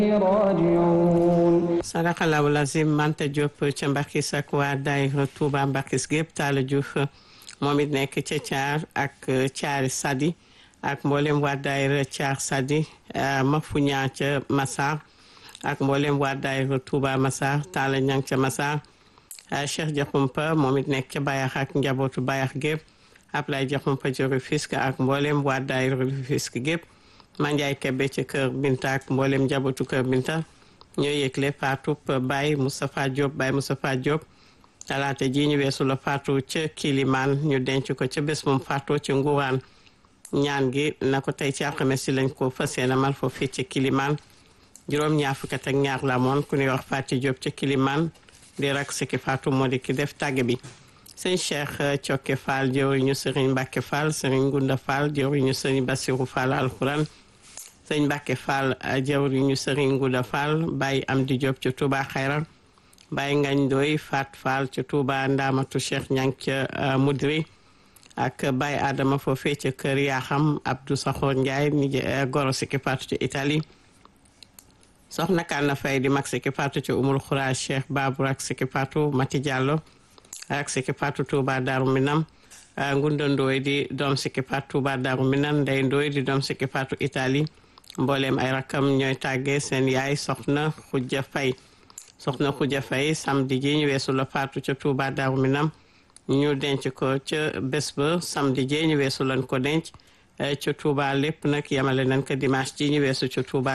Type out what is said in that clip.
راجعون sadaxalaahu lazim Manta Diop ca Mbakis ak waa daayira Touba Mbakis gépp Talla Diouf moom it nekk ca Thiar ak Thiari Sadi ak mboolem waa daayira Thiar Sadi Mafuña ca Massar ak mboolem waa daayira Touba Massar Talla Ñang ca Massar Cheikh Diakhoumpa moom it nekk ca Bayax ak njabootu Bayax gépp Ablaye Diakhoumpa ca Rufisque ak mboolem waa daayira Rufisque gépp Mandiaye Kebe ca Kër Binta ak mboolem njabootu Kër Binta ñoo yëgle faatu Baye Moustapha Diop Baye Moustapha Diop talaata ji ñu weesu la faatu ca Kilimaan ñu denc ko ca bés moom faatoo ca Nguraan ñaan gi na ko tey ci alxames si lañ ko fas yéene mal foofu fii ca Kilimaan juróom ñaar fukk ak ñaar la moon ku ñuy wax Fatou Diop ca Kilimaan di rak si ki faatu moo di ki def tàgg bi sëñ Cheikh Cokke Fall jëwriñu Serigne Mbacke Fall Serigne Gunda Fall jëwriñu Serigne Bassirou Fall alxuraan sëñ Mbacke Fall jawriñu Serigne Ngouda Fall Baye Amdi Diop ca Touba Xayra Baye Ngañ Doy Fat Fall ca Touba Ndamatu Cheikh Ñang ca Mudri ak Baye Adama foofee ca kër Yaxam Abdou Saxoor Ndiaye ni goro si ki faatu ca Italie soxna Kanna Fay di mag si ki faatu ca Umul Xura Cheikh Babou ak si ki faatu Mati Diallo ak si ki faatu Touba Darou Minam Ngunda Ndoy di doom si ki faatu Touba Darou Minam Ndey Ndoy di doom si ki faatu Italie mbooleem ay rakam ñooy tàggee seen yaay soxna xujja fay soxna xujja fay samedi ji ñu weesu la faatu ca Touba Darou Minam ñu denc ko ca bés ba samedi ji ñu weesu lañ ko denc ca Touba lépp nag yamale nañ ko dimanche ji ñu weesu ca Touba